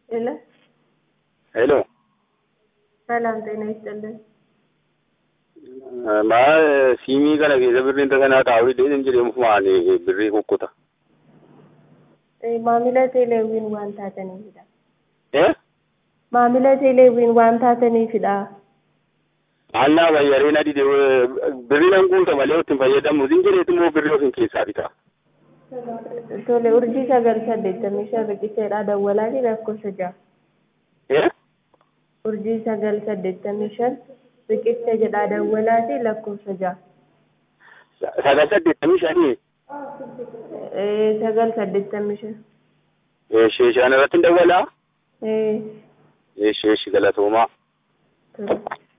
ሄሎ ሄሎ ሰላም ጤና ይስጥልን። maa siimii kana keessa birriin tasanaa taa'uudhaan hin jedhamu maan birrii kukkuta. Eh, Maamila teeleewwiin waan taataniifidha. Eh? Maamila teeleewwiin waan taataniifidha. Annaa bayyareen adii birriin an guuta malee ittiin fayyadamu hin jedheetu immoo birrii ofiin keessaa bita. Tole urjii sagal saddeettamii shan riqicheedha dawwalaati lakkoofsa ja'a. Eh? Urjii sagal saddeettamii shan riqicha jedha dawwalaati lakkoofsa ja'a. Sagal saddeettamii shanii Eh, sagal saddeettamii shan. sheeshaan irratti hin dawwalaa? Eh, Sheeshi galatoomaa. tole.